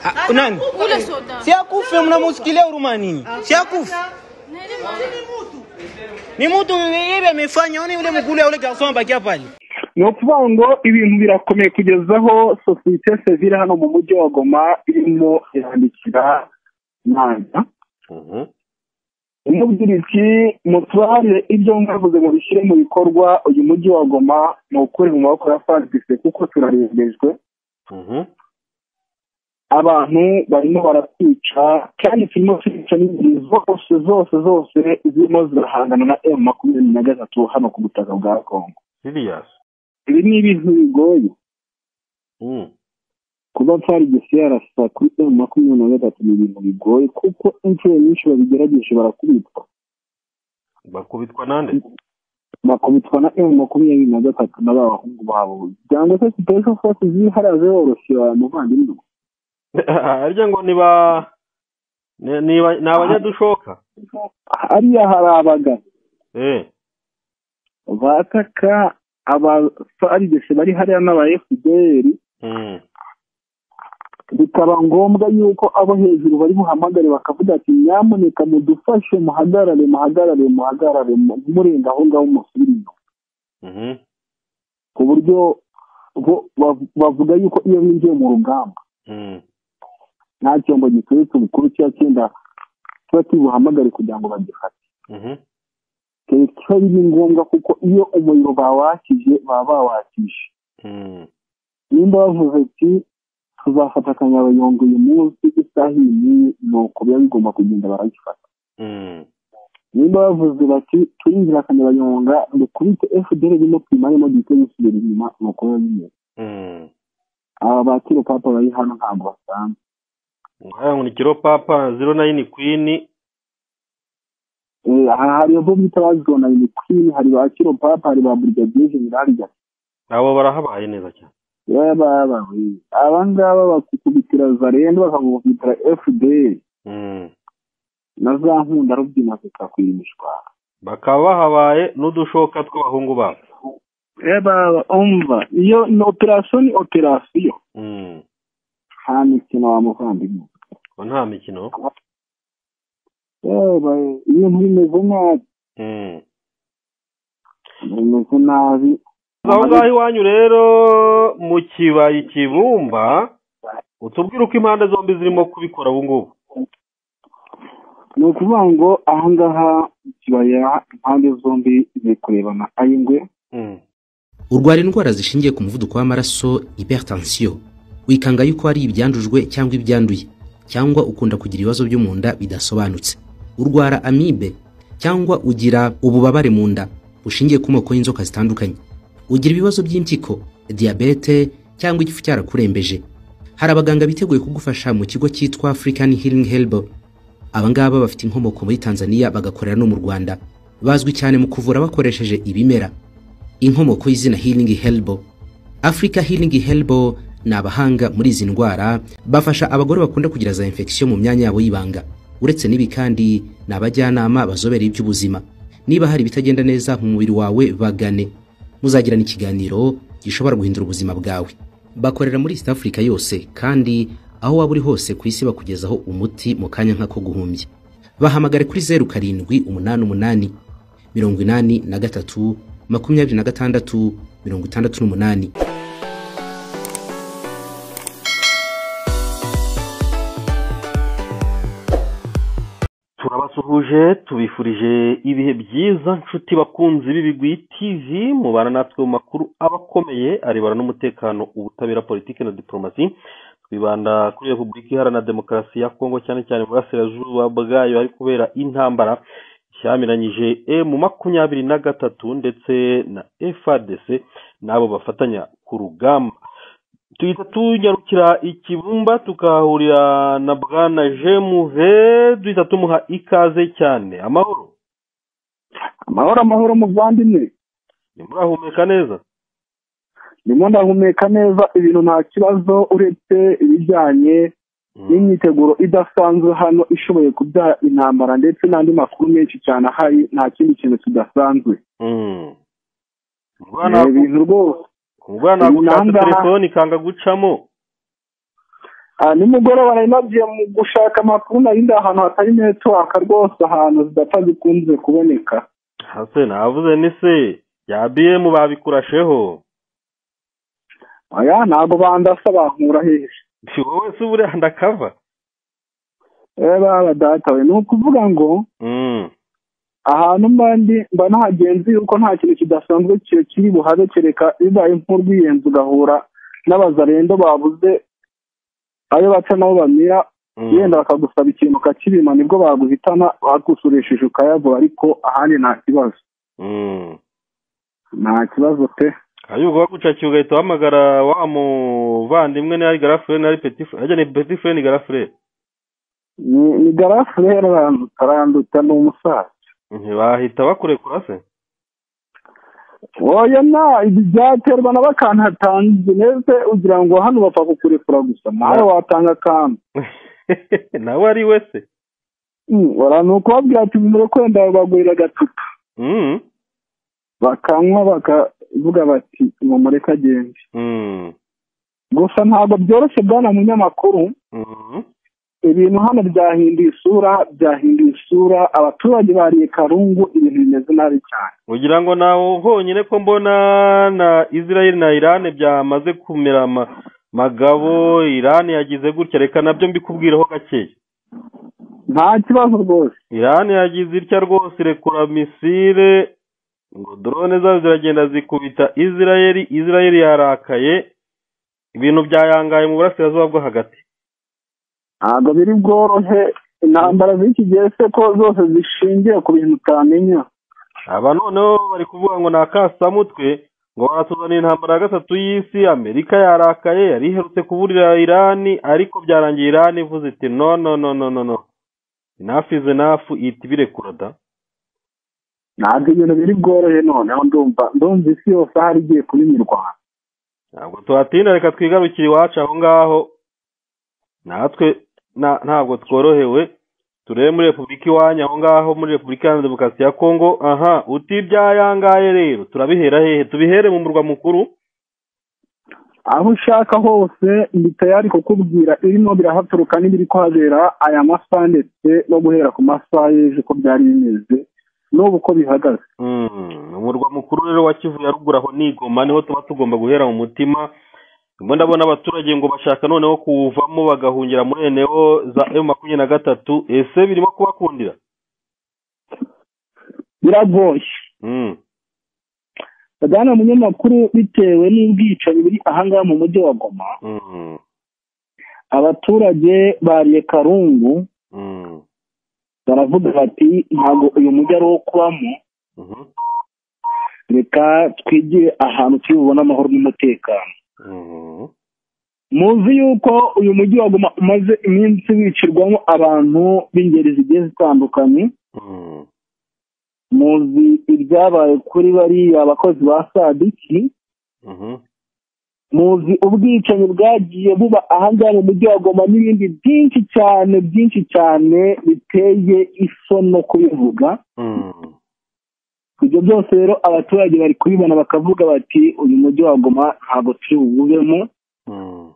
Ah, nani? Ule soda. Si akufe, mnamsikilia urumani, si akufe ni mutu ibi amefanya, oni ule mukule ule garson abakia pale. ni ukuvuga ngo ibintu birakomeye kugeza aho sosiyete sevire hano mu mujyi wa goma irimo irandikira nanza imubwira iti mutware ibyo mwavuze ngo bishyire mu bikorwa uyu mujyi wa goma ni ukuri mu maboko ya fagise kuko turarembejwe abantu barimo baratwica kandi turimo twica n'ingeri zose zose zose zirimo zirahangana na emu makumyabiri na gatatu hano ku butaka bwa kongo sirias ibi ni ibintu bigoye kuba farigisi yarasa kuri emu makumyabiri na gatatu ni ibintu bigoye kuko inshuro nyinshi babigerageje barakubitwa bakubitwa nande bakubitwa na emu makumyabiri na gatatu na ba bahungu babo cyangwa se sipesho fosi zihariya zoroshya muvandimwe harya ngo niba ni- niba- ni abanyadushoka hariya hari abagabo eh bataka abafarigisi bari hariya n'aba efuperi mm. bikaba ngombwa yuko abo hejuru bari buhamagare bakavuga ati nyamuneka mudufashe muhagarare muhagarare muhagarare mu- murenga aho ngaho musubire inyuma Mhm. ku buryo bo bav- bavuga yuko iyo binjiye mu rugamba Mm. nta cyombo giturutse ubukuru cya cyenda tuba tubuhamagare kugira ngo bagifate Mhm. kiba biri ngombwa kuko iyo umuriro bawakije baba bawakije Mm. nimba bavuze ati tuzafata akanyabayonga uyu munsi isaha iyi n'iyi ni uko biba bigomba kugenda baragifata Mm. nimba bavuze bati turinjira akanyabanyonga dukubite fdr irimo twimaremo duhite dusubira inyuma ni uko biba bimeze Mm. aba ba kiro papa bari hano ntabwo basanzwe Ngaya ngo ni kiro papa zero nine queen Eh, aha hari abo bita bazona ni kwini hari ba kiro papa hari ba burigadiye jenerali gati abo barahabaye neza cyane yababawe aba ngaba bakukubitira zarendo bakakukubitira fdr Mm. na za nkunda rubyina zikakwimishwa bakaba bahabaye n'udushoka tw'abahungu babo yababa umva iyo ni operasiyo ni operasiyo Mm. nta mikino wa muvandimwe ngo nta mikino yabaye ibintu bimeze nabi Mm. bimeze nabi aho ngaho iwanyu rero mu kibaya ikibumba utubwire uko impande zombi zirimo kubikora ubu ngubu ni ukuvuga ngo aha ngaha mu kibaya impande zombi ziri kurebana ay'ingwe Mm. urwara indwara zishingiye ku muvuduko w'amaraso hypertension wikanga yuko ari ibyandujwe cyangwa ibyanduye cyangwa ukunda kugira ibibazo byo mu nda bidasobanutse urwara amibe cyangwa ugira ububabare mu nda bushingiye ku moko y'inzoka zitandukanye ugira ibibazo by'impyiko diyabete cyangwa igifu cyarakurembeje hari abaganga biteguye kugufasha mu kigo cyitwa african healing helbo aba ngaba bafite inkomoko muri tanzania bagakorera no mu rwanda bazwi cyane mu kuvura bakoresheje ibimera inkomoko y'izina healing helbo africa healing helbo ni abahanga muri izi ndwara bafasha abagore bakunda kugira za infection mu myanya yabo y'ibanga uretse n'ibi kandi ni abajyanama bazobereye iby'ubuzima niba hari ibitagenda neza mu mubiri wawe bagane muzagirana ikiganiro gishobora guhindura ubuzima bwawe bakorera muri east africa yose kandi aho waba uri hose ku isi bakugezaho umuti mu kanya nk'ako guhumbya bahamagare kuri zeru karindwi umunani umunani mirongo inani na gatatu makumyabiri na gatandatu mirongo itandatu n'umunani turabasuhuje tubifurije ibihe byiza nshuti bakunzi b'ibigwi tv mubana natwe mu makuru aba akomeye arebana n'umutekano ubutabera politiki na diporomasi twibanda kuri repubulika iharanira demokarasi ya kongo cyane cyane mu burasirazuba bwayo hari kubera intambara cyamiranyije emu makumyabiri na gatatu ndetse na frdc n'abo bafatanya ku rugamba duhita tunyarukira ikibumba tukahahurira na bwana jemuve duhita tumuha ikaze cyane amahoro amahoro amahoro muvandimwe ntimurahumeka neza ndimo ndahumeka neza ibintu nta kibazo uretse ibijyanye n'imyiteguro idasanzwe hano ishoboye kubyara intambara ndetse n'andi makuru menshi cyane ahari nta kindi kintu kidasanzwe Mm. ni ibintu rwose umugore ntabwo Uyu ushatse namba- telefone ikanga gucamo nimugoroba nari nagiye mu gushaka amakuru nari ndi ahantu hatari netiwaka rwose ahantu zidapfa zikunze kuboneka hase navuze ni se ya biyemu babikurasheho aya ntabwo bandasa bankura hehe si wowe se ubu urenda kava Eh, baba datawe ni ukuvuga ngo Mm. ahantu mba ndi mba nahagenzi yuko nta kintu kidasanzwe ki- kiri buhabe kereka bibaye nk'urwiyenzi ugahura n'abazarendo babuze ayo baca nabo bamira Mm. yenda bakagusaba ikintu ukakibima nibwo baguhitana bagusuresheje ukayavura ariko ahandi nta kibazo Mm. nta kibazo pe hanyuma ubwo bagucakiye ugahita uhamagara wa muvandimwe niba ari garafure niba ari petit frere ajya ni petit frere ni garafure ni ni garafure aranduta ni umusaza ntibahita bakurekura se oya na ibi byaterwa na bakantu hatanze neza ugira ngo hano bapfa kukurekura gusa nawe watanga akantu nawe ari we se Mm, bara- ni ukubabwira ati mure kwenda babagurira agacupa Mm. bakanywa bakavuga bati mumureke agende Mm. gusa ntabwo byoroshye bwana munyamakuru Mm. ibintu hano byahinduye isura byahinduye isura abaturage bariye karungu ibintu bimeze nabi cyane ugira ngo nawe honyine ko mbona na israel na iran byamaze kumera ama- magabo iran yagize gutya reka nabyo mbikubwiraho gakeya nta kibazo rwose iran yagize itya rwose irekura misile ngo drone zazo ziragenda zikubita israel israel yarakaye ibintu byayangaye mu burasirazuba bwo hagati ntabwo biri bworohe intambara z'iki gihe se ko zose zishingiye ku bintu utamenya aba noneho bari kuvuga ngo ni akasamutwe ngo baratuzanira intambara ya gatatu y'isi amerika yarakaye yari iherutse kuburira irani ariko byarangiye irani ivuze iti no no no no no no inafu izi inafu ihita ibirekura da ntabwo ibintu biri bworohe noneho ndumva ndumva isi yose ahari igiye kubimirwana ntabwo tuhatinda reka twigarukire iwacu aho ngaho natwe nta- ntabwo tworohewe turebe muri repubulika iwanyu aho ngaho muri repubulika iharanira demokarasi ya kongo aha uti ibyayangaye rero turabihera hehe tubihere mu murwa mukuru aho ushaka hose ndi tayari kukubwira irimo birahaturuka n'ibiri kuhabera aya masaha ndetse no guhera ku masaha y'ejo ko byari bimeze n'ubu ko bihagaze Mm, umurwa mukuru rero wa Kivu ya ruguru aho ni Goma niho tuba tugomba guhera mu mutima ndimo ndabona abaturage ngo bashaka noneho kuwuvamo bagahungira muri eneo za emu makumyabiri na gatatu ese birimo kubakundira biragoye Mm, bwana munyamakuru bitewe n'ubwicanyi buri ahangaha mu mujyi wa goma mm, abaturage bariye karungu mm, baravuga bati ntabwo uyu mujyi ari uwo kubamo mhm, reka twigire ahantu turi bubone amahoro n'umutekano mhm, muzi yuko uyu mujyi waguma umaze iminsi wicirwamo abantu b'ingeri zigiye zitandukanye mm, muzi ibyabaye kuri bariya abakozi ba sadiki mhm, muzi ubwicanyi bwagiye buba ahangaha mu mujyi wa goma n'ibindi byinshi cyane byinshi cyane biteye isono kubivuga mm, ibyo byose rero abaturage bari kubibona bakavuga bati uyu mujyi wa goma ntabwo turi buwubemo mm.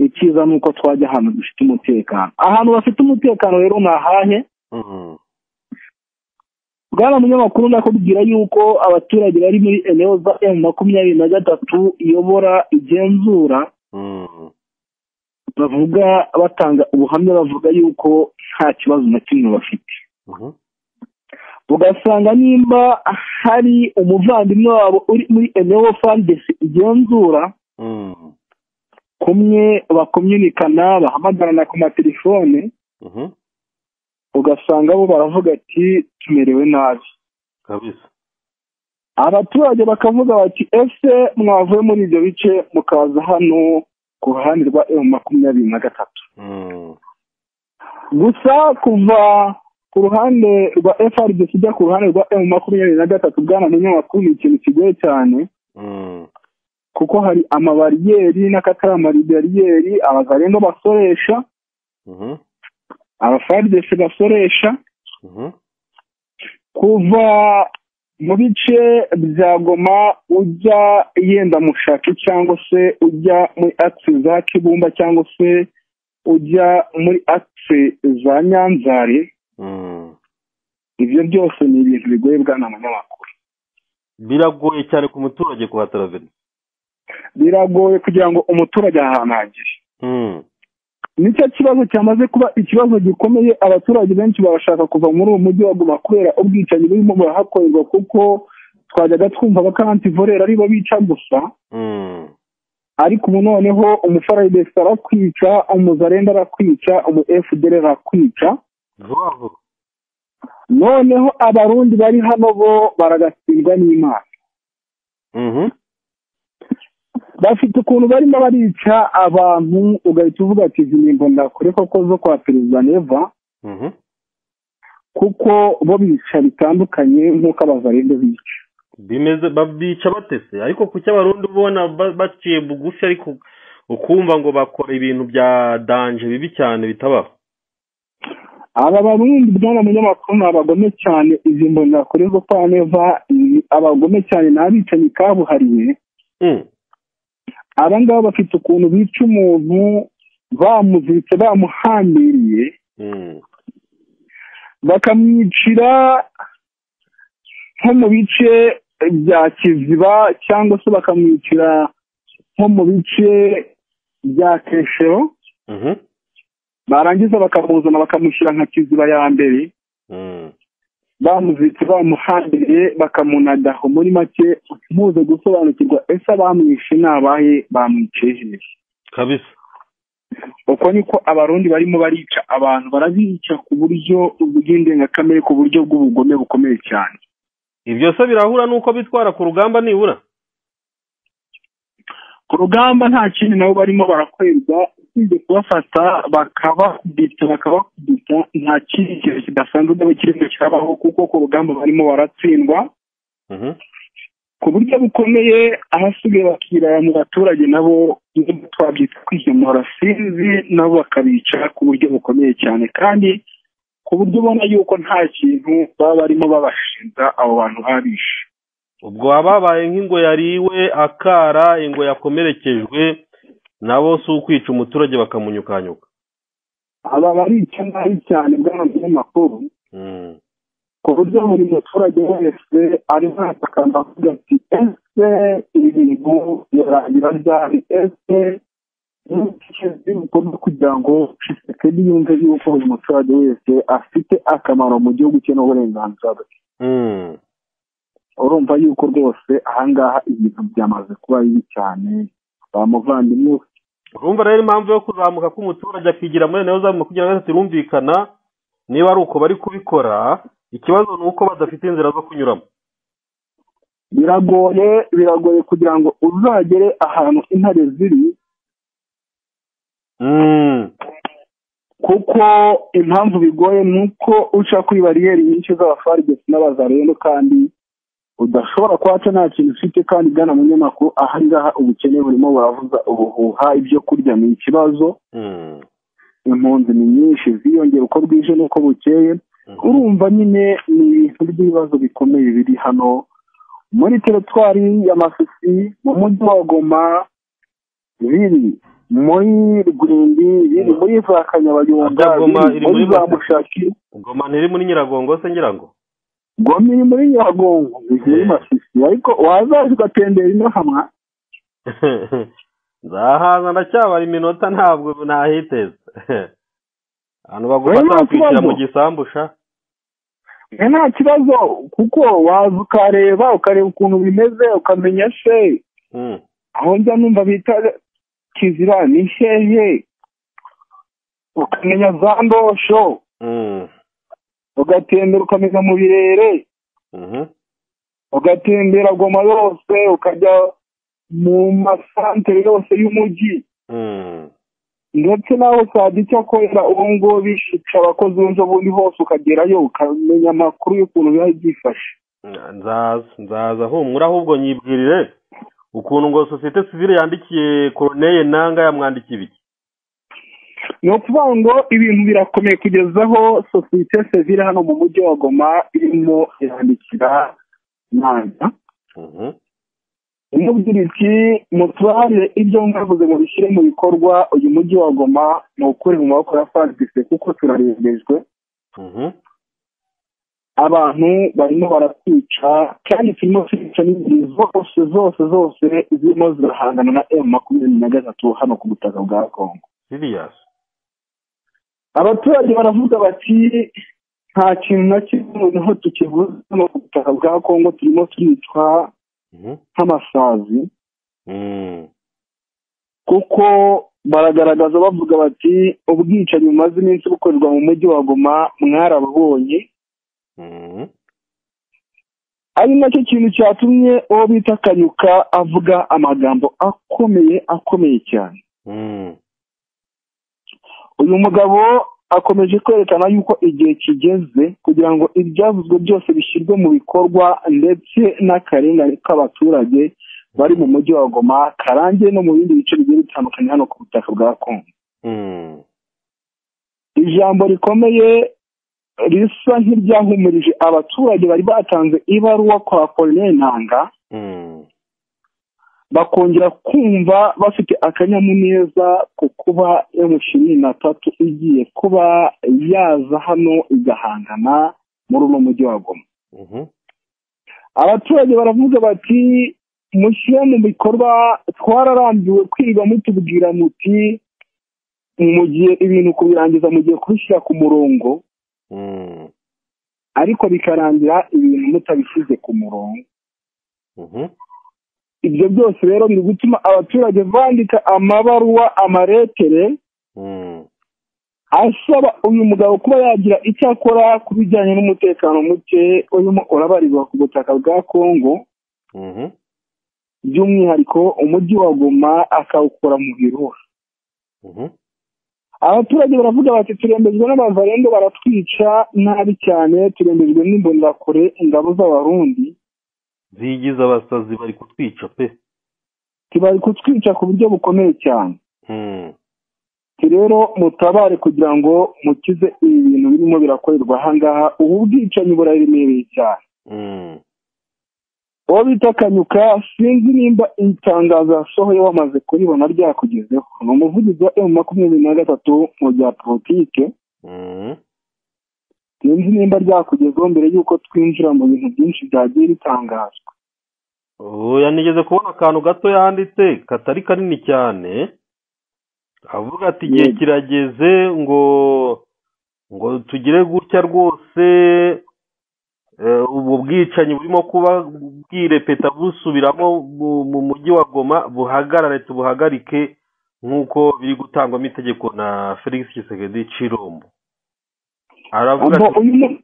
icyiza ni uko twajya ahantu dufite umutekano ahantu bafite umutekano rero ni ahahe Mm, bwana munyamakuru ndakubwira yuko abaturage bari muri eneo za emu makumyabiri na gatatu iyobora igenzura mm, bavuga batanga ubuhamya bavuga yuko nta kibazo na kimwe bafite mhm, ugasanga nimba hari umuvandimwe wabo uri muri eneo fandesi igenzura mm, kumwe bakomyunikana bahamagarana ku matelefone mhm, ugasanga bo baravuga ati tumerewe nabi kabisa abaturage bakavuga bati ese mwavuye muri ibyo bice mukaza hano ku ruhande rwa emu makumyabiri na gatatu Mm, gusa kuva ku ruhande rwa frdc ujya ku ruhande rwa emu makumyabiri na gatatu bwana munyamakuru ni ikintu kigoye cyane mm, kuko hari amabariyeri n'akatari amabariyeri abagarendo basoresha mhm, abafrdc basoresha mhm, kuva mu bice bya goma ujya yenda mushaki cyangwa se ujya muri akisi za kibumba cyangwa se ujya muri akise za nyanzare Mm. ibyo byose ni ibintu bigoye bwana munyamakuru biragoye cyane ku muturage kuhatara veni biragoye kugira ngo umuturage ahantu hagere Mm. nicyo kibazo cyamaze kuba ikibazo gikomeye abaturage benshi barashaka kuva muri uwo mujyi baguma kubera ubwicanyi burimo burahakorerwa kuko twajyaga twumva abakantivorera ari bo bica gusa Mm. ariko ubu noneho umufaradesi arakwica umuzarenda arakwica umu fdr arakwica vuba vuba noneho abarundi bari hano bo baragatsindwa n'imana Mhm. bafite ukuntu barimo barica abantu ugahita uvuga ati izi ni imbonakure koko zo kwa perezida neva Mhm. kuko bo bica bitandukanye nk'uko abazarende bica bimeze babica batese ariko ku cy'abarundi uba ubona ba- baciye bugufi ariko ukumva ngo bakora ibintu bya danje bibi cyane bitabaho aba barundi bwana munyamakuru ni abagome cyane izi mbonakure zo kwa neva ni abagome cyane n'abicanyi kabuhariwe Mm. aba ngaba bafite ukuntu bica umuntu bamuziritse bamuhambiriye Mm. bakamwicira nko mu bice bya kiziba cyangwa se bakamwicira nko mu bice bya keshero Mhm. barangiza bakamuzana bakamushyira nka kiziba ya mbere Mm. bamuziritse bamuhambiriye bakamunadaho muri make muze gusobanukirwa ese abamwishe ni abahe bamwicaye hehe kabisa uko niko abarundi barimo barica abantu barabica ku buryo bw'indengakamere ku buryo bw'ubugome bukomeye cyane ibyo se birahura n'uko bitwara ku rugamba nibura ku rugamba nta kindi nabo barimo barakorerwa usibye kubafata bakabakubita bakabakubita nta kindi kintu kidasanzwe cyangwa ikindi kikabaho kuko ku rugamba barimo baratsindwa Mhm. ku buryo bukomeye ahasigaye bakirara mu baturage nabo nubwo twabyita kwihemura sinzi nabo bakabica ku buryo bukomeye cyane kandi ku buryo ubona yuko nta kintu baba barimo babashinja abo bantu babishe ubwo ababaye nk'ingo yariwe akara ingo yakomerekejwe nabo si ukwica umuturage bakamunyukanyuka aba barica nabi cyane bw'abanyamakuru Mm. ku buryo buri muturage wese arimo aratakamba avuga ati ese ibintu birarangira ryari ese ni bikorwa kugira ngo Tshisekedi yumve yuko buri muturage wese afite akamaro mu gihugu cye n'uburenganzira bwe Mm. urumva yuko rwose ahangaha ibintu byamaze kuba bibi cyane ba muvandimwe we urumva rero impamvu yo kuzamuka k'umuturage akigira muri nayo zamuka kugira ngo turumvikana niba ari uko bari kubikora ikibazo ni uko badafite inzira zo kunyuramo biragoye biragoye kugira ngo uzagere ahantu intare ziri Mm. kuko impamvu bigoye ni uko uca kuri bariyeri nyinshi z'abafarigesi n'abazarendo kandi udashobora kuhaca nta kintu ufite kandi gana munyamakuru aha ngaha ubukene burimo buravuza ubuhuha ibyo kurya ni ikibazo Mm. impunzi ni nyinshi ziyongera uko bwije n'uko bukeye urumva nyine ni ibintu by'ibibazo bikomeye biri hano muri teritwari ya masisi mu mujyi wa goma biri muri rwindi biri muri za kanyabayonga Ata Goma biri iri muri muri za Masisi? mushaki goma ntiri muri nyiragongo se ngira ngo goma iri muri nyagongo biri muri Eh. masisi ariko wazaje ugatembera ino hamwa nzahaza ndacyabara iminota ntabwo ntahiteze abantu Oya, bagomba nta kwishyira kibazo. mu gisambusha Eh, nta kibazo kuko waza ukareba ukareba ukuntu bimeze ukamenya se Mm. aho njya numva bita kizira ni hehe ukamenya za ndosho Mm. ugatembera ukamenya mu birere Mhm. ugatembera goma yose ukajya mu masantere yose y'umujyi Mm. ndetse nawe usabye icyo akorera ubu ngubu bishica abakozi b'ejo bundi hose ukagerayo ukamenya amakuru y'ukuntu biba byifashe nzaza nzaza humura ahubwo nyibwirire ukuntu ngo sosiyete sivile yandikiye koroneye nanga yamwandikiye ibiki ni ukuvuga ngo ibintu birakomeye kugeza aho sosiyete sevire hano mu mujyi wa goma irimo irandikira nanga Mhm. umwe ugira iti mutware ibyo mwavuze mu bishyire mu bikorwa uyu mujyi wa goma ni ukuri mu maboko ya fagise kuko turarembejwe Mhm. abantu barimo baratwica kandi turimo turica n'ingeri zose zose zose zirimo zirahangana na emu makumyabiri na gatatu hano ku butaka bwa kongo Serious. abaturage baravuga bati nta kintu na kimwe noneho tukivuze hano ku butaka bwa kongo turimo turicwa Mhm. nk'amasazi Mm. kuko baragaragaza bavuga bati ubwicanyi bumaze iminsi bukorerwa mu mujyi wa goma mwarababonye Mhm. ari nacyo kintu cyatumye uwo bita kanyuka avuga amagambo akomeye akomeye cyane Mm. uyu mugabo akomeje kwerekana yuko igihe kigeze kugira ngo ibyavuzwe byose bishyirwe mu bikorwa ndetse n'akarengane k'abaturage bari mu mujyi wa goma karangiye no mu bindi bice bigiye bitandukanye hano ku butaka bwa kongo Mm. ijambo rikomeye risa nk'iryahumirije abaturage bari batanze ibaruwa kwa Apollinaire Ntanga Mm. bakongera kumva bafite akanyamuneza ku kuba emu ishirini na tatu igiye kuba yaza hano igahangana muri uno mujyi wa Goma Mhm. abaturage baravuga bati mushyire mu bikorwa twararambiwe kwiga mutubwira muti mu gihe ibintu kubirangiza mugiye kubishyira ku murongo Mm. ariko bikarangira ibintu mutabishyize ku murongo Mhm. ibyo byose rero biri gutuma abaturage bandika amabaruwa amaretere Mm. asaba uyu mugabo kuba yagira icyo akora ku bijyanye n'umutekano muke urimo urabarirwa ku butaka bwa kongo Mhm. by'umwihariko umujyi wa goma akawukora mu birura Mhm. abaturage baravuga bati turembejwe n'abavarendo baratwica nabi cyane turembejwe n'imbonerakure ingabo z'abarundi Zigize abasazi bari kutwica pe. tibari kutwica ku buryo bukomeye cyane Mm. ati rero mutabare kugira ngo mukize ibi bintu birimo birakorerwa ahangaha ubu bwicanyi buraremereye cyane Mm. uwo bita kanyuka sinzi nimba iri tangazo yasohoye wamaze kuribona ryakugezeho ni umuvugizi wa emu makumyabiri na gatatu mu bya politike Mm. sinzi nimba ryakugezeho mbere y'uko twinjira mu bintu byinshi byagiye bitangazwa oya nigeze kubona akantu gato yanditse katari kanini cyane avuga ati igihe Yego. kirageze ngo ngo tugire gutya rwose eh, ubu bwicanyi burimo kuba bwirepeta busubiramo mu- mu mujyi wa goma buhagarare tubuhagarike nk'uko biri gutangwamo itegeko na felix kisekedi cirombo aravuga ubwo ati uyu mu-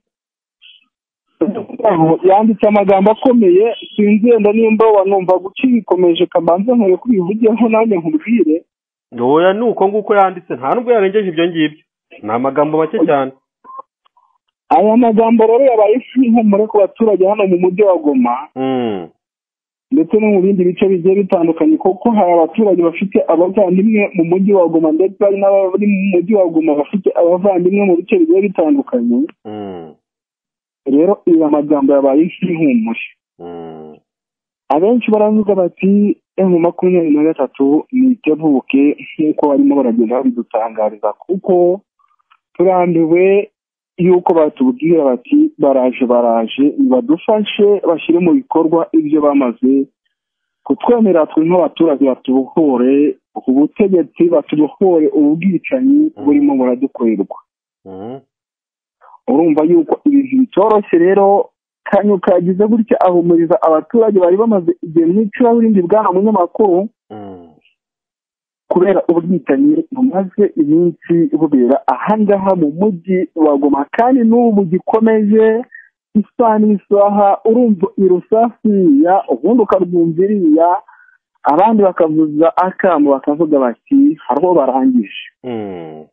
aho yanditse amagambo akomeye sinzi yenda nimba wanumva guca bikomeje kamanza nkore ko ubivugeho nanjye nkubwire oya ni uko nguko yanditse nta nubwo yarengeje ibyo ngibyo ni amagambo make cyane aya magambo rero yabaye nk'impumuro ku baturage hano mu mujyi wa goma Mm. ndetse no mu bindi bice bigiye bitandukanye kuko hari abaturage bafite abavandimwe mu mujyi wa goma ndetse hari n'abari mu mujyi wa goma bafite abavandimwe mu bice bigiye bitandukanye Mm, rero aya magambo yabaye nk'impumuro mm, abenshi baravuga bati emu makumyabiri na gatatu nitebuke nk'uko barimo baragenda babidutangariza kuko turambiwe yuko batubwira bati baraje baraje nibadufashe bashyire mu bikorwa ibyo bamaze kutwemerera twe nk'abaturage batubohore ubutegetsi batubohore ubu bwicanyi burimo buradukorerwa mm, urumva yuko ibintu bitoroshye rero kanyuka yagize gutya ahumuriza abaturage bari bamaze igihe mu icuraburindi bwana munyamakuru mm, kubera ubwitanyi bumaze iminsi bubera ahangaha mu mujyi wa goma kandi n'ubu gikomeje isaha n'isaha urumva irusasi ya ubundi ukarwumva iriya abandi bakavuza akamu bakavuga bati hariho barangije mm,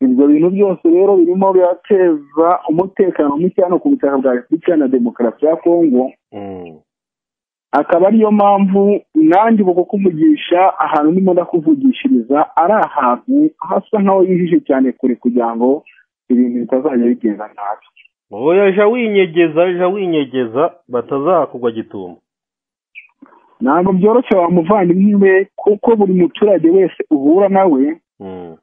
ibyo bintu byose rero birimo birateza umutekano muke hano ku butaka bwa repubulika iharanira demokarasi ya kongo mm, akaba ariyo mpamvu nanjye ubu kukuvugisha ahantu ndimo ndakuvugishiriza ari ahantu hasa nk'aho yijije cyane kure kugira ngo ibintu bitazajya bigenda nabi oya ja winyegeza ja winyegeza batazakugwa gitumo ntabwo byoroshye wa muvandimwe we kuko buri muturage wese uhura nawe Mm.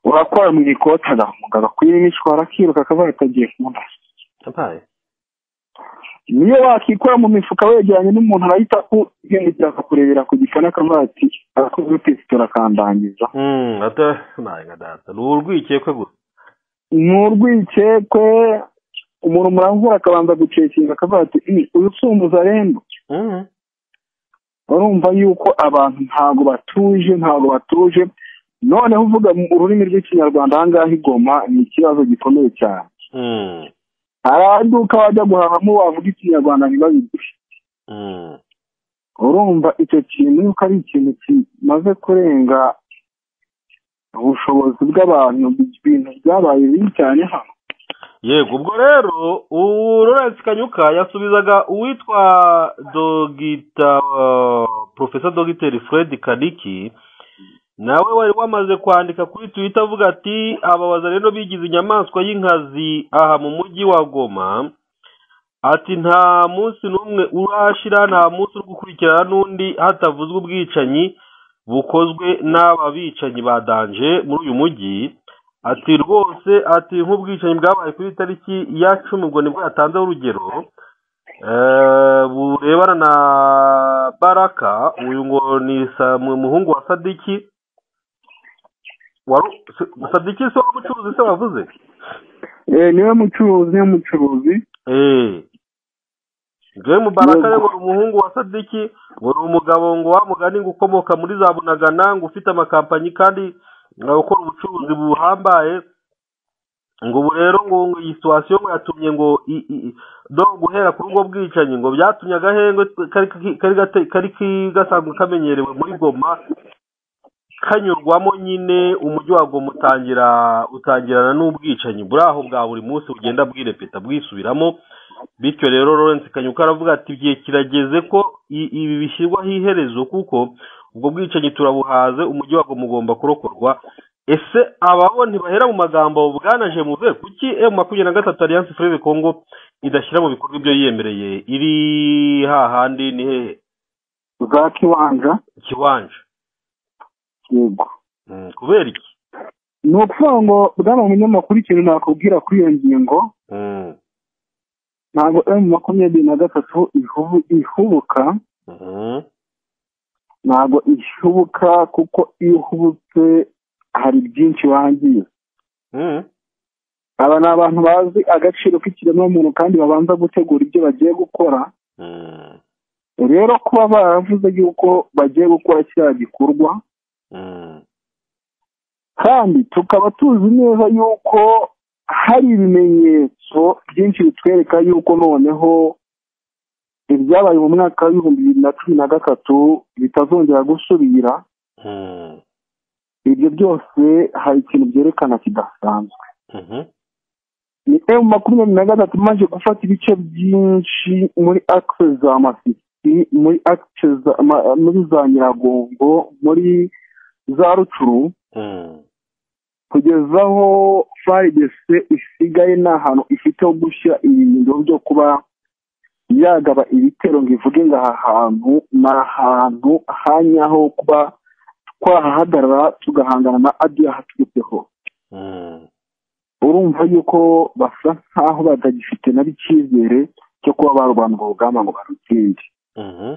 urakora mu ikoti agafunga agakwiye n'ishwara akiruka akaba yatagiye kumva Yabaye. niyo wakikora mu mifuka wegeranye n'umuntu arahita aguhindukira akakurebera ku gifana akavuga ati arakoze utetse turakandangiza Mm, ata naye nka data. Ni urwikekwe gusa. ni urwikekwe umuntu murangura akabanza gucekinga akavuga ati "Ih, uyu si umuzarembo Mm. urumva yuko abantu ntabwo batuje ntabwo batuje noneho uvuga mu ururimi rw'ikinyarwanda ahangaha igoma ni ikibazo gikomeye cyane Mm. hari aduka wajya guhahamo wavuga ikinyarwanda ntibabiguhe Mm. urumva icyo kintu yuko ari ikintu kimaze kurenga ubushobozi bw'abantu ibintu byabaye bibi cyane hano yego ubwo rero ubu Lawrence kanyuka yasubizaga uwitwa dogita profesa dogiteri fred kaniki nawe wari wamaze kwandika kuri twitter avuga ati ababaza rero bigize inyamaswa y'inkazi aha mu mujyi wa goma ati nta munsi n'umwe urashira nta munsi uri gukurikirana n'undi hatavuzwe ubwicanyi bukozwe n'aba bicanyi ba danje muri uyu mujyi ati rwose ati nk'ubwicanyi bwabaye kuri tariki ya cumi ubwo nibwo yatanzeho urugero eh, burebana na baraka uyu ngo ni Sa- mu- umuhungu wa sadiki wari sadiki se w'ubucuruzi se wavuze Eh, niwe mucuruzi niwe mucuruzi Eh. Joy Mubaraka Yego. ngo ni umuhungu wa Sadiki ngo ni umugabo ngo wamugani ngo ukomoka muri za Bunagana ngo ufite amakampanyi kandi ngo ukora ubucuruzi buhambaye ngo ubu rero ngo ngo iyi situwasiyo ngo yatumye ngo i- i- i- do guhera kuri ubwo bwicanyi ngo byatumye agahenge kari kari gate- kari ki- gasanzwe kamenyerewe muri Goma kanyurwamo nyine umujyi wa Goma utangira utangirana n'ubwicanyi buri aho bwa buri munsi bugenda bwirepeta bwisubiramo bityo rero Lawrence Kanyuka aravuga ati igihe kirageze ko i- ibi bishyirwaho iherezo kuko ubwo bwicanyi turabuhaze umujyi wa Goma ugomba kurokorwa ese ababo ntibahera mu magambo bwanaje muve kuki M makumyabiri na gatatu Alliance Fleuve Congo idashyira mu bikorwa ibyo yiyemereye iri hahandi ni hehe za kiwanja kibanje yego Mm, kubera iki ni ukuvuga ngo bwana munyamakuru ikintu nakubwira kuri iyo ngingo Mm, ntabwo emu makumyabiri na gatatu ihubu- ihubuka mhm. ntabwo ihubuka kuko iyo uhubutse hari byinshi wangiza Mm, aba ni abantu bazi agaciro k'ikiremwamuntu kandi babanza gutegura ibyo bagiye gukora mm, rero kuba baravuze yuko bagiye gukora kiriya gikorwa mm, kandi tukaba tuzi neza yuko hari ibimenyetso byinshi bitwereka yuko noneho ibyabaye mu mwaka w'ibihumbi bibiri na cumi na gatatu bitazongera gusubira mm, ibyo byose hari ikintu byerekana kidasanzwe mhm. ni emu makumyabiri na gatatu imaze gufata ibice byinshi muri akise za masisi muri akise za ma- muri za nyiragongo muri za rucuru Mm, kugeza aho faridese isigaye nta hantu ifite ho gushyira ibintu byo kuba yagaba ibitero ngo ivuge ngo aha hantu ni ahantu hanyaho kuba twahahagarara tugahangana na adiya haturutse hose mm, urumva yuko basa nk'aho batagifite nabo icyizere cyo kuba barwanira urugamba ngo barutsinde mhm.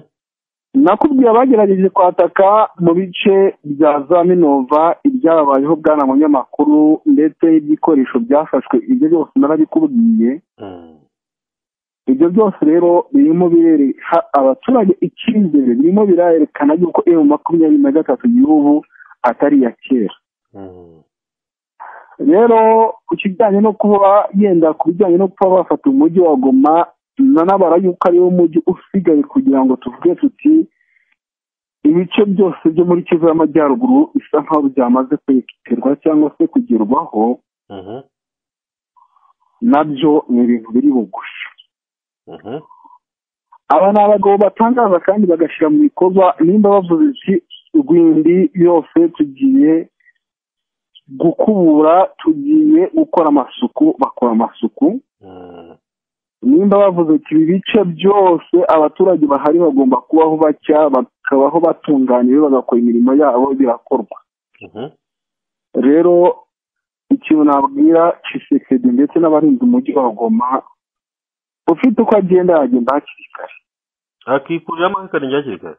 nakubwiye abagerageje kwataka mu bice bya za minova ibyababayeho bwana munyamakuru ndetse n'ibyikoresho byafashwe ibyo byose narabikubwiye Mm, ibyo byose rero birimo bireha abaturage icyizere birimo birerekana yuko emu makumyabiri na gatatu y'ubu atari iya kera mm, rero ku kijyanye no kuba yenda ku bijyanye no kuba bafata umujyi wa goma nanabara yuko ariwo mujyi usigaye kugira ngo tuvuge tuti ibice byose byo muri kivu y'amajyaruguru bisa nkaho byamaze kwerekerwa cyangwa se kugerwaho mhm, nabyo ni ibintu biri bugufi mhm. aba ni abagabo batangaza kandi bagashyira mu bikorwa nimba bavuze ati rwindi yose tugiye gukubura tugiye gukora amasuku bakora amasuku Mm, nimba bavuze ati ibi bice byose abaturage bahari bagomba kubaho bacya bakabaho batunganiwe bagakora imirimo yabo birakorwa Mhm. rero ikintu nabwira cisekedi ndetse n'abarinzi umujyi wa goma ufite uko agenda yagenda hakiri kare akikurira amahekane hakiri kare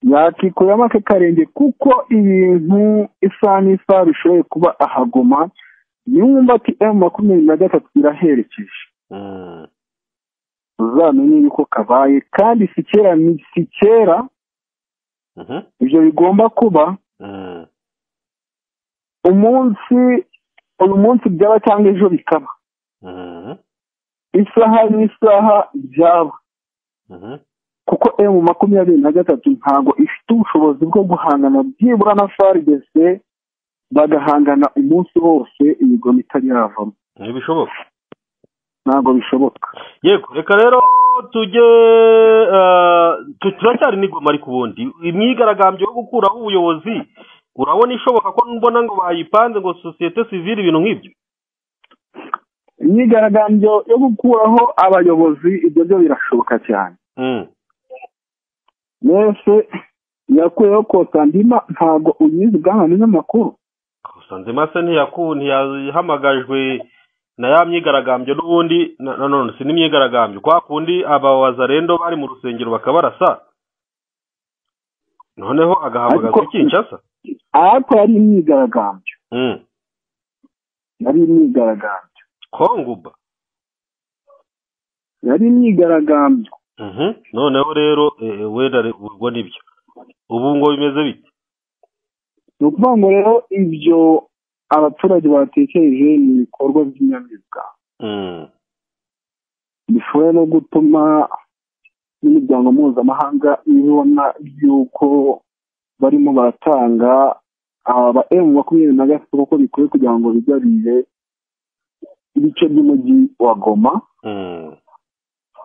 yakikuramo ake karenge kuko ibintu isaha n'isaha bishoboye kuba ahagoma niwumva ati emu makumyabiri na gatatu iraherekeje Mm. uzamenye yuko kabaye kandi si kera ni- si kera Mhm. ibyo bigomba kuba Mm. umunsi uyu munsi byaba cyangwa ejo bikaba Mhm. isaha n'isaha byaba Mhm. kuko emu makumyabiri na gatatu ntabwo ifite ubushobozi bwo guhangana byibura na faridese bagahangana umunsi wose imigoma itari yavamo ntibishoboka ntabwo bishoboka yego reka rero tujye eh, tu- turacyari n'igoma ariko ubundi imyigaragambyo yo gukuraho ubuyobozi urabona ishoboka ko mbona ngo bayipanze ngo sosiyete sivile ibintu nk'ibyo imyigaragambyo yo gukuraho abayobozi ibyo byo birashoboka cyane Mm. mwese yakuyeho kosandima ntabwo uyizi ubwahane n'amakuru Kosanzima se ntiyaku ntiyahamagajwe na ya myigaragambyo n'ubundi na- na none si n'imyigaragambyo kwa kundi abawazarendo bari mu rusengero bakabarasa noneho agahamagazwa Ariko- i Kinshasa ariko yari imyigaragambyo Mm. yari imyigaragambyo konguba yari imyigaragambyo Mhm. noneho rero eh, eh, wenda re- ubwo nibyo ubu ngo bimeze bite ni ukuvuga ngo rero ibyo abaturage batekereje ni ibikorwa by'inyamibwa Mm. bishoboye no gutuma n'imiryango mpuzamahanga ibona yuko barimo baratanga aba emu makumyabiri na gatatu kuko bikwiye kugira ngo bigarurire ibice by'umujyi wa goma Mm.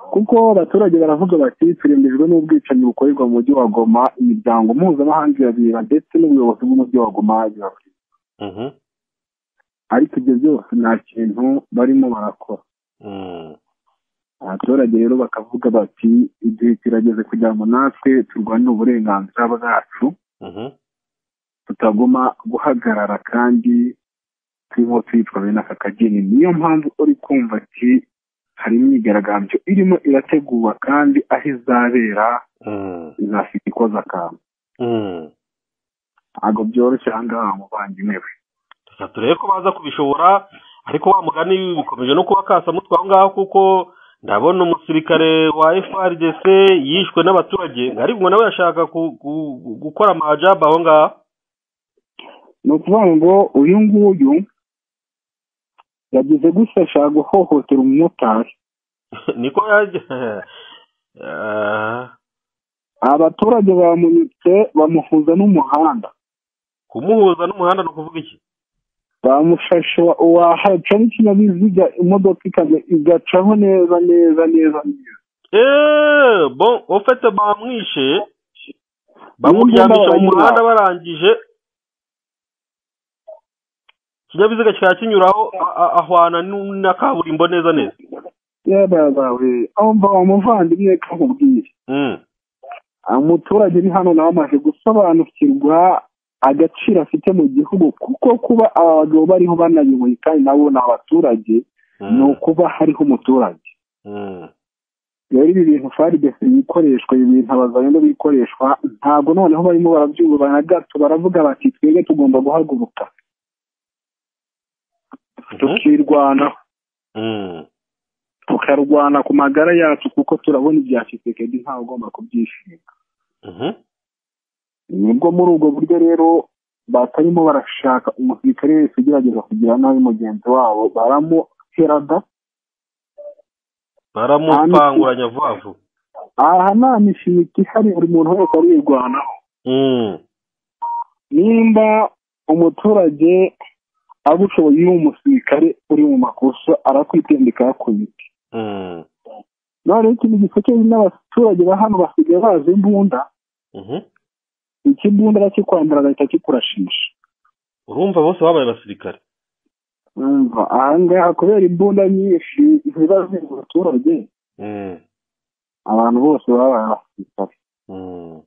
kuko abaturage baravuga bati turembejwe n'ubwicanyi bukorerwa mu mujyi wa goma imiryango mpuzamahanga irabireba ndetse n'ubuyobozi bw'umujyi wa goma birabireba Mhm. ariko ibyo byose nta kintu barimo barakora Mm. abaturage rero bakavuga bati igihe kirageze kugira ngo natwe turwanire uburenganzira bwacu Mhm. tutaguma guhagarara kandi turimo twitwa bene aka kageni niyo mpamvu uri kumva ati hari imyigaragambyo irimo irategurwa kandi aho izabera Mm. izafite ikoze akantu Mm. ntabwo byoroshye aha ngaha mu banginewe reka turebe ko baza kubishobora ariko wa mugani bikomeje no kuba kasamutwe aho ngaho kuko ndabona umusirikare wa FRDC yishwe n'abaturage ariko ngo nawe yashaka ku- ku- gukora amajaba aho ngaho ni ukuvuga ngo uyu nguyu yagize gusa ashaka guhohotera umumotari niko yajya Ah, abaturage bamunitse bamuhuza n'umuhanda kumuhuza n'umuhanda ni ukuvuga iki bamushashe wahaca n'ikinyabiziga imodoka ikaza igacaho neza neza neza neza eee bo ofete bamwishe bamuryamisha mu N'imbuga muhanda baranyura. barangije ikinyabiziga kikaba kinyuraho a- a- ahwana n'u- na kaburimbo neza neza yababawe umva wa muvandimwe kamubwire Mm. umuturage uri hano nawe amaze gusobanukirwa agaciro afite mu gihugu kuko kuba aba bagabo bariho banayoboye kandi nabo ni abaturage ni ukuba hariho umuturage Mm. rero ibi bintu faridesi bikoreshwa ibi bintu abazayendo bikoreshwa ntabwo noneho barimo barabyumva na gato baravuga bati twebwe tugomba guhaguruka tukirwanaho Mm. tukarwana ku magara yacu kuko turabona ibya kisekedi ntawe ugomba kubyishimira Mhm. nibwo muri ubwo buryo rero batarimo barashaka umusirikare wese ugerageza kugira nabi mugenzi wabo baramuherada baramupanguranya vuba vuba aha nta mishinga ihari buri muntu wese arirwanaho Mm. nimba umuturage abushoboye iyo umusirikare uri mu makosa arakwitendeka yakubita Mm. noneho ikintu gisekeje n'abaturage ba hano basigaye bazi imbunda Mhm. ikimbunda arakikwambara agahita kikurashisha urumva bose babaye abasirikare umva ahangaha kubera imbunda nyinshi ziba ziri mu baturage Mm, abantu bose baba barasitari mm,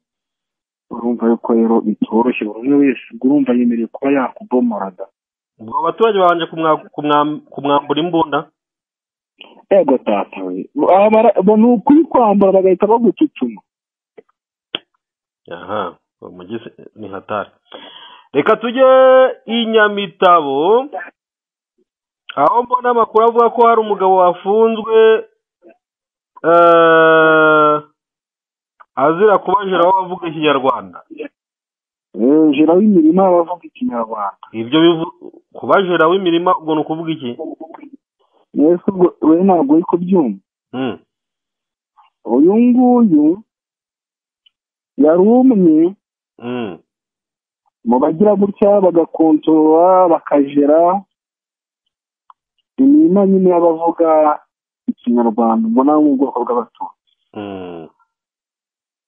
urumva yuko rero bitoroshye buri umwe wese urumva yemerewe kuba yakubomoraga ubwo abo baturage babanje kumwa- kumwa- kumwambura imbunda ego tata we Aba bara- bo ni ukuri kwambara bagahita bagucucuma aha umugizi ni hatari reka tujye i nyamitabo aho mbona amakuru avuga ko hari umugabo wafunzwe eh, azira kubajira aho bavuga ikinyarwanda Eh, jira w'imirima abavuga ikinyarwanda ibyo bivu- kubajira w'imirima ubwo ni ukuvuga iki mwese ubwo we ntabwo uri kubyumva Mm, uyu nguyu yari umwe mm, mu bagira gutya bagakontorora bakajera imirima nyine y'abavuga ikinyarwanda mbona wo mu bwoko bw'abatutsi mm,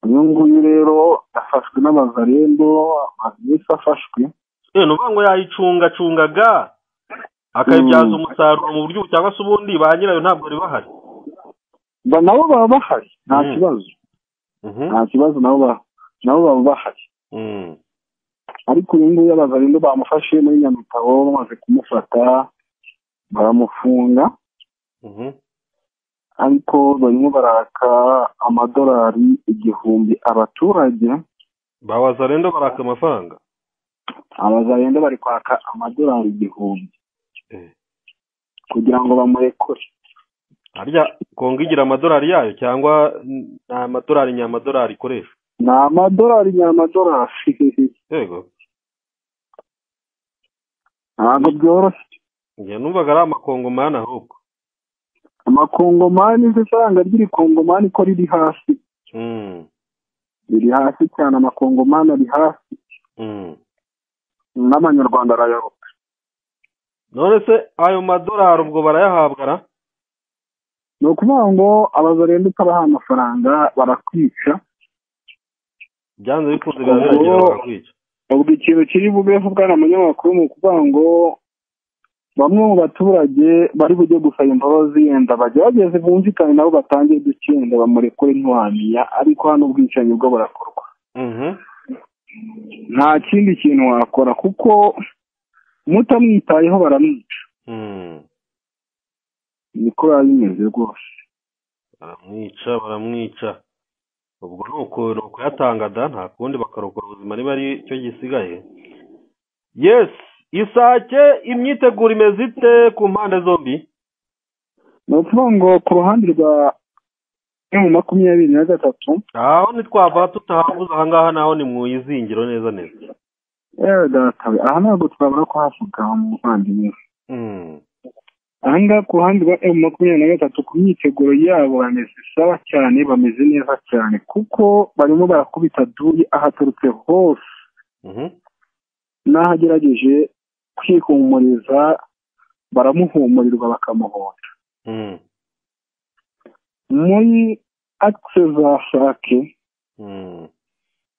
uyu nguyu rero afashwe n'abazarendo amazu yose afashwe eh, ni ukuvuga ngo yayicungacungaga akayibyaza umusaruro mu buryo ubu cyangwa se ubundi ba nyirayo ntabwo bari bahari Ba- nabo baba bahari nta Mm. kibazo Mhm, nta kibazo nabo ba nabo baba bahari mm. ariko uyu nguyu abazarendo bamufashe muri nyamitabo bamaze kumufata baramufunga Mhm. ariko barimo baraka amadolari igihumbi abaturage bawazarenda baraka amafaranga abazarendo bari kwaka amadolari igihumbi Eh. kugira ngo bamurekure harya kongo igira amadolari yayo cyangwa n- nta madolari nyamadolari ikoresha ni amadolari nyamadolari yego ntabwo byoroshye njye numvaga ari amakongomani ahubwo amakongomani isanga ry'irikongomani ko riri hasi Mm, riri hasi cyane amakongomani ari hasi mm. n'amanyarwanda arayaruka none se ayo madolari ubwo barayahabwa ra ni ukuvuga ngo abazarenda utabaha amafaranga barakwica byanze bikunze birabiragera Ubwo- bakakwica ubwo ikintu kiri bube bwana munyamakuru ni ukuvuga ngo bamwe mu baturage bari bujye gusaba imbabazi yenda bagerageze bumvikane nabo batangire ducyenda bamurekure ntiwamenya ariko hano ubwicanyi bwo burakorwa Mhm, nta kindi kintu wakora kuko mutamwitayeho baramwica mm. niko biba bimeze rwose baramwica baramwica ubwo ni uku- ni ukuyatanga da nta kundi bakarokora ubuzima niba ari cyo gisigaye yes isake imyiteguro imeze ite ku mpande zombi ni ukuvuga ngo ku ruhande rwa mu makumyabiri na gatatu aho ntitwava tutahabuze ahangaha naho ni mu izingiro neza neza yewe datawe aha ntabwo twabura ko havuga umuvandimwe Mm, aha ngaha ku ruhande rwa emu makumyabiri na gatatu ku myiteguro yabo bameze sawa cyane bameze neza cyane kuko barimo barakubita duyi ahaturutse hose mhm, n'aho agerageje kwihumuriza baramuhumurirwa bakamuhora mm, muri akise za sake mm,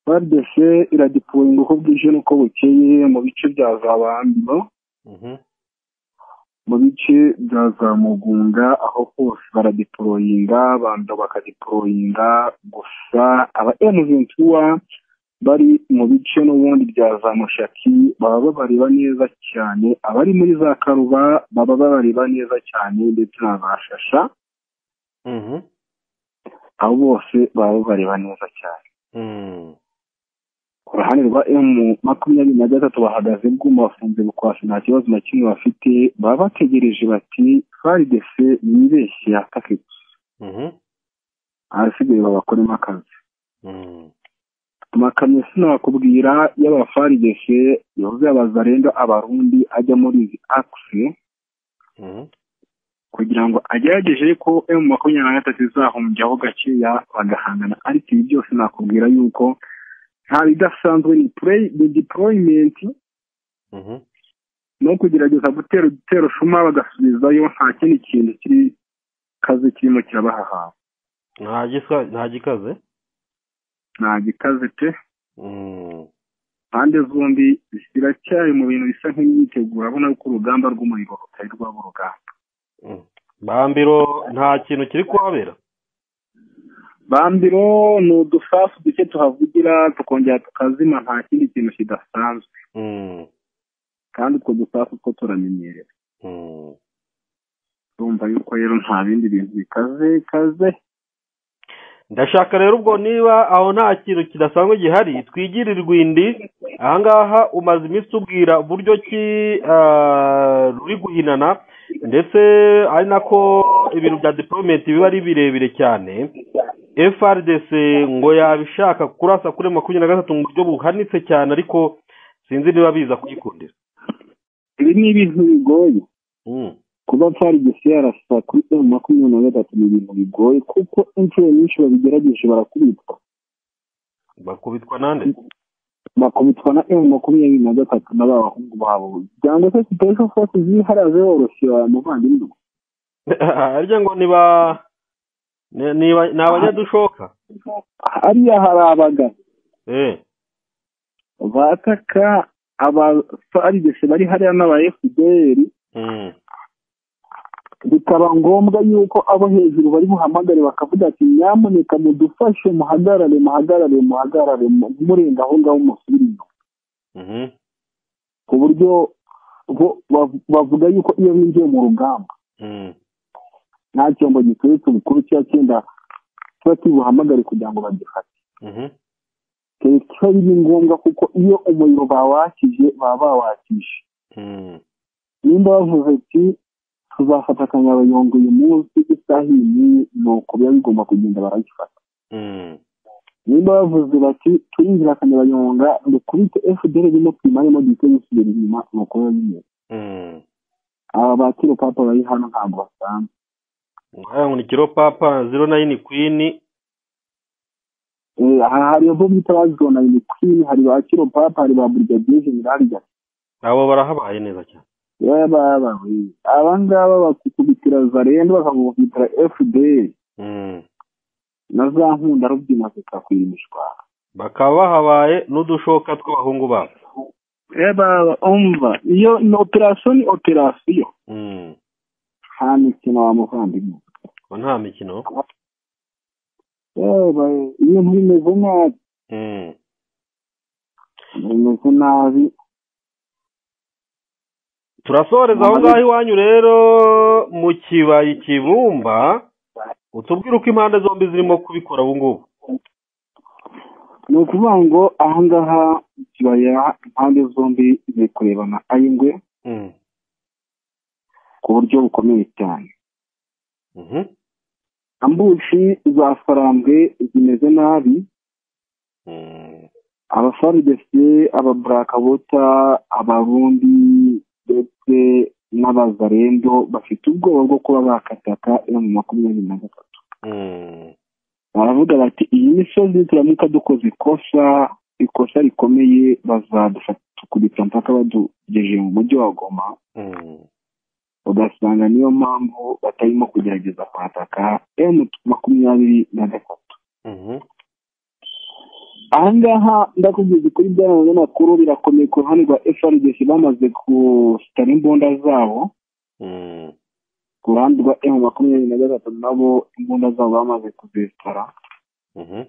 badese iradipuringa uko bwije n'uko bukeye mu bice bya za bambino mhm, mu bice bya za mugunga aho hose baradiporoyinga banda bakadiporoyinga gusa aba emuventura bari mu bice n'ubundi bya za mushaki baba babareba neza cyane abari muri za karuba baba babareba neza cyane ndetse na za shasha mhm, abo bose baba babareba neza cyane mm. ku ruhande rwa emu makumyabiri na gatatu bahagaze bwuma bafunze bukwasi nta kibazo na kimwe bafite baba bategereje bati faridese yibeshye yataketse mhm, ahasigaye babakoremo akazi mm. amakamyo sinakubwira y'abafaridese yavuze abazarendo abarundi ajya muri izi akisi Mhm, kugira ngo agerageze ko emu makumyabiri na gatatu izahumbyaho gakeya bagahangana ariko ibi byose nakubwira yuko nta bidasanzwe ni play- ni deployment mhm, no kugerageza gutera udutero shuma bagasubizayo nta kindi kintu kiri kazi kirimo kirabahahawe nta gisa- nta gikaze nta gikaze pe Mm, impande zombi ziracyari mu bintu bisa nk'imyiteguro abona yuko urugamba rw'umuriro rutari rwaba urugamba bambiro nta kintu kiri kuhabera bambiro ni udusasu duke tuhavugira tukongera tukazima nta kindi kintu kidasanzwe Mm, kandi utwo dusasu two turamenyerewe mm. urumva yuko rero nta bindi bintu bikaze kaze ndashaka rero ubwo niba aho nta kintu kidasanzwe gihari twigire irwindi ahangaha umaze iminsi ubwira uburyo ki ah, ruri guhinana ndetse ari nako ibintu bya diporomenti biba ari birebire cyane frdc ngo yabishaka kurasa kuri makumyabiri na gatatu mu buryo buhanitse cyane ariko sinzi niba biza kuyikundira ibi ni ibintu bigoye Mm, kuba farigisi yarasa kuri emu makumyabiri na gatatu ni ibintu bigoye kuko inshuro nyinshi babigerageje barakubitwa bakubitwa nande bakubitwa na emu makumyabiri na gatatu na ba bahungu babo cyangwa se sipesho fosi ziharaze woroshyira umuvandimwe harya ngo niba ni- niba- ni abanyadushoka hariya hari abagabo eh bataka abafarigisi bari hariya n'aba efuperi mm. bikaba ngombwa yuko abo hejuru bari buhamagare bakavuga ati nyamuneka mudufashe muhagarare muhagarare muhagarare mu- murenga aho ngaho musubire inyuma Mhm. ku buryo bo bav- bavuga yuko iyo binjiye mu rugamba Mm. nta cyombo giturutse ubukuru cya cyenda kiba kibuhamagare kugira ngo bagifate Mhm. kiba biri ngombwa kuko iyo umuriro bawakije baba bawakije Mm. nimba bavuze ati tuzafata akanyabayonga uyu munsi isaha iyi n'iyi ni uko biba bigomba kugenda baragifata Mm. nimba bavuze bati turinjira akanyabayonga dukubite fdr birimo twimaremo duhite dusubira inyuma ni uko biba bimeze Mm. aba bakiro papa bari hano ntabwo basanzwe Nkaya ngo ni kiro papa zero nine queen Eh, aha hari abo bita bazona ni kwini hari ba kiro papa hari ba brigadier general gati abo barahabaye neza cyane yababawe abangaba bakukubitira zarendo bakakubitira fdr Mm. na za nkunda rubyina zikakwimishwa bakaba bahabaye n'udushoka tw'abahungu babo yababa umva iyo ni operasiyo ni operasiyo Mm. nta mikino wa muvandimwe ngo nta mikino yebaye ibintu bimeze nabi Mm. bimeze nabi turasoreza aho ngaho iwanyu rero mu kibaya ikibumba utubwire uko impande zombi zirimo kubikora ubu ngubu ni ukuvuga ngo ahangaha mu kibaya impande zombi ziri kurebana ayingwe Mm. ku buryo bukomeye cyane Mhm. ambushi za farambwe zimeze nabi Mm. abafarudese ababurankabota abarundi ndetse n'abazarendo bafite ubwoba bwo kuba bakataka iyo mu makumyabiri na gatatu Mm. baravuga bati iyi misozi turamuka dukoze ikosa ikosa rikomeye bazadufata mpaka badugejeje mu mujyi wa goma Mm. ugasanga niyo mpamvu batarimo kugerageza kwataka emu makumyabiri na gatatu Mhm. ahangaha ndakubwiza ukuri byaba binyamakuru birakomeye ku ruhande rwa FRDC bamaze gusitara imbunda zabo Mm. ku ruhande rwa M makumyabiri na gatatu nabo imbunda zabo bamaze kuzesitara Mhm.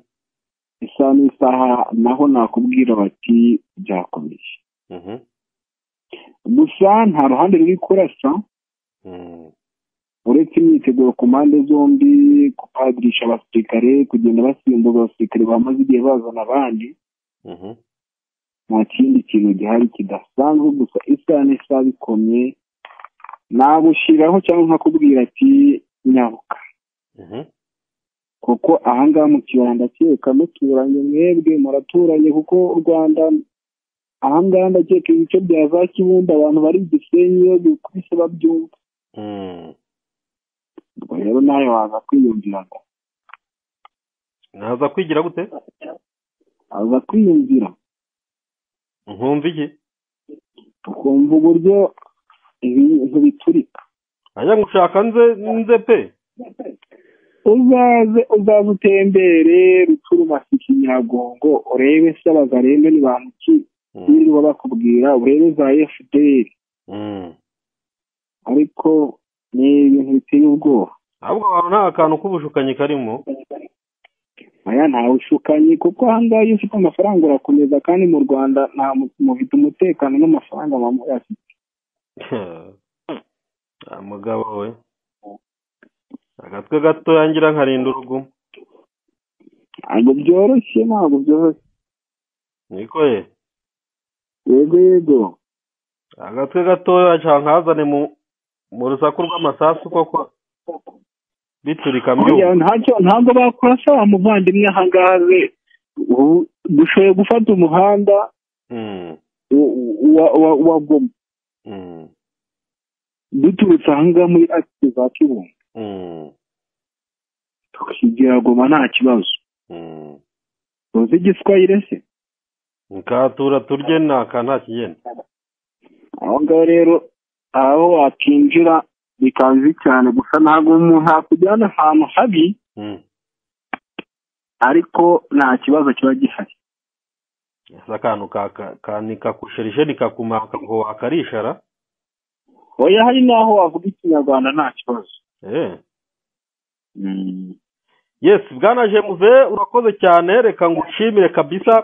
isaha n'isaha naho nakubwira bati byakomeye Mhm. gusa nta ruhande ruri kurasa Mm. uretse imyiteguro ku mpande zombi kupagirisha abasirikare kugenda basimbuza abasirikare bamaze igihe bazana abandi Mhm. nta kindi kintu gihari kidasanzwe gusa isaha n'isaha bikomye nagushyiraho cyangwa nkakubwira ati nyabuka Mhm. kuko ahangaha mu kibaya ndakeka muturanye mwebwe muraturanye kuko u rwanda ahangaha ndakeka ibice bya za kibumba abantu bari i gisenyi iyo bikubise babyumva Mm. ubwo rero nawe waza kwiyumvira ngo naza kwigira gute aza kwiyumvira nkumva iki ukumva uburyo ibintu biturika ajya gushaka nze nze pe uzaze uzaze utembere ruturuma sikinyagongo urebe se abazarembe ni bantu ki n'ibindi baba bakubwira urebe za fpr ariko ni ibintu biteye ubwoba ahubwo abantu nta kantu k'ubushukanyi karimo aya nta bushukanyi kuko ahangaha iyo ufite amafaranga urakomeza kandi mu rwanda nta mu- mufite umutekano n'amafaranga bamuyafite Ah, mugabo we agatwe gato yangira nkarinda urugumo ntabwo byoroshye ntabwo byoroshye niko ye yego yego agatwe gatoya cyangwa nkazane mu mu rusaku rw'amasasu koko biturika Oya, mbyumva ntacyo ntabwo bakora sawa muvandimwe ahangaha we ubu dushoboye gufata umuhanda Mm, wa- wa wa- wa goma mm, duturutse ahangaha muri akisi za kibungo mm, tukigira goma nta kibazo mm. tuzi igiswahire se nkatura turye naka nta kigenda aho ngaho rero aho wakinjira bikaba bibi cyane gusa ntabwo umuntu yakujyana ahantu habi Mm. ariko nta kibazo kiba gihari ese akantu ka- ka- ka- nikakusherishe nikakumaka ngo wakarishara oya hari n'aho wavuga ikinyarwanda nta kibazo Eh. Mm. yes bwana jemuze urakoze cyane reka ngushimire kabisa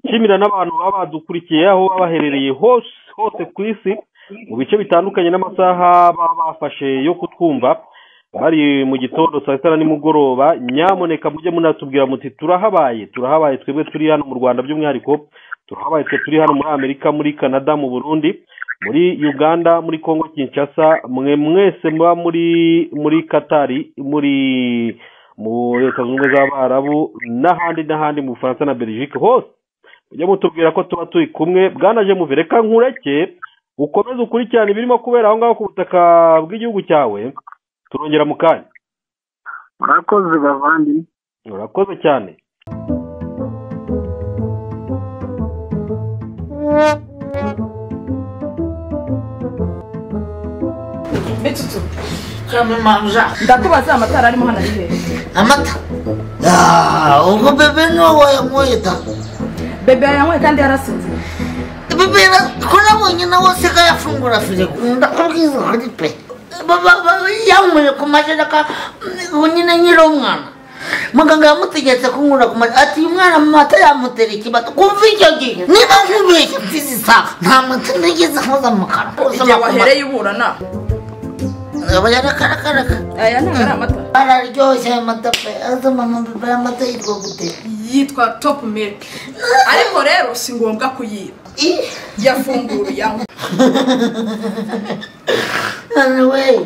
nshimira n'abantu baba badukurikiye aho baba baherereye hose hose ku isi mu bice bitandukanye n'amasaha baba bafashe yo kutwumva bari mu gitondo saa sita na nimugoroba nyamuneka mujye munatubwira muti turahabaye turahabaye twebwe turi hano mu rwanda by'umwihariko turahabaye twe turi hano muri amerika muri canada mu burundi muri uganda muri congo kinshasa mwe mwese muba muri muri katari muri mu leta zunze ubumwe z'abarabu n'ahandi n'ahandi mu bufaransa na belgique hose mujye mutubwira ko tuba turi kumwe bwanaje muve reka nkureke ukomeze ukurikirane ibirimo kubera aho ngaho ku butaka bw'igihugu cyawe turongera mu kanya murakoze bavandimwe urakoze cyane Bitutu, kamemanja ndakubaza amatara arimo hano ari hehe amata Ah, ubwo bebe niwe wayanyweye da bebe yanyweye kandi yarasinze bebe yara- ko nabonye nawe se ko yafungura firigo ndakubwiza ukuri pe Ba- ba- ba- yanyweye ku majereka ubu nyine nkiri umwana muganga yamutegetse kunywera ku majereka ati uyu mwana amata yamutera ikibazo kumva icyo gihe niba nkubeshye mfite isaha nta mata nigeze nkoza mu kanwa igihe wahereye uburana aba yarakarakaraga aya ntabwo ari amata araryoshye ayo mata pe aza mama bebe amata yitwa gute yitwa topu milk ariko rero si ngombwa kuyiba Ih. yafungura yanywa anyway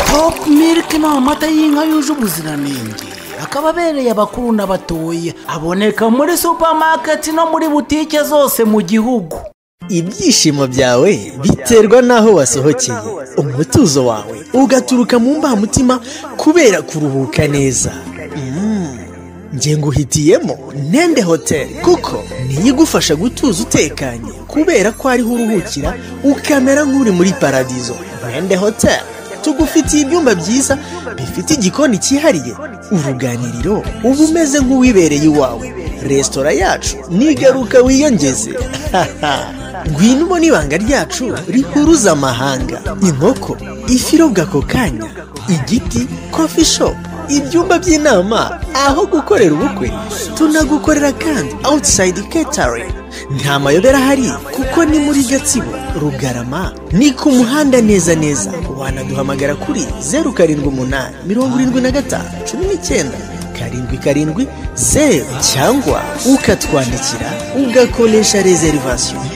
Top Milk ni amata y'inka yuje ubuziranenge akaba abereye abakuru n'abatoya aboneka muri supermarket no muri butike zose mu gihugu ibyishimo byawe biterwa n'aho wasohokeye umutuzo wawe ugaturuka mu mbamutima kubera kuruhuka neza Mm. nge nguhitiyemo nende hoteli kuko niyo igufasha gutuza utekanye kubera ko ariho uruhukira ukamera nk'uri muri paradizo nende hoteli tugufitiye ibyumba byiza bifite igikoni cyihariye uruganiriro uba umeze nk'uwibereye iwawe resitora yacu nigaruka wiyongeze ngwino ubona ibanga ryacu rihuruza amahanga inkoko ifi irobwa ako kanya igiti kofi shopu ibyumba by'inama aho gukorera ubukwe tunagukorera kandi awutisayidi catering nta mayobera ahari kuko ni muri gatsibo rugarama ni ku muhanda neza neza wanaduhamagara kuri zeru karindwi umunani mirongo irindwi na gatanu cumi n'icyenda karindwi karindwi zeru cyangwa ukatwandikira ugakoresha reservation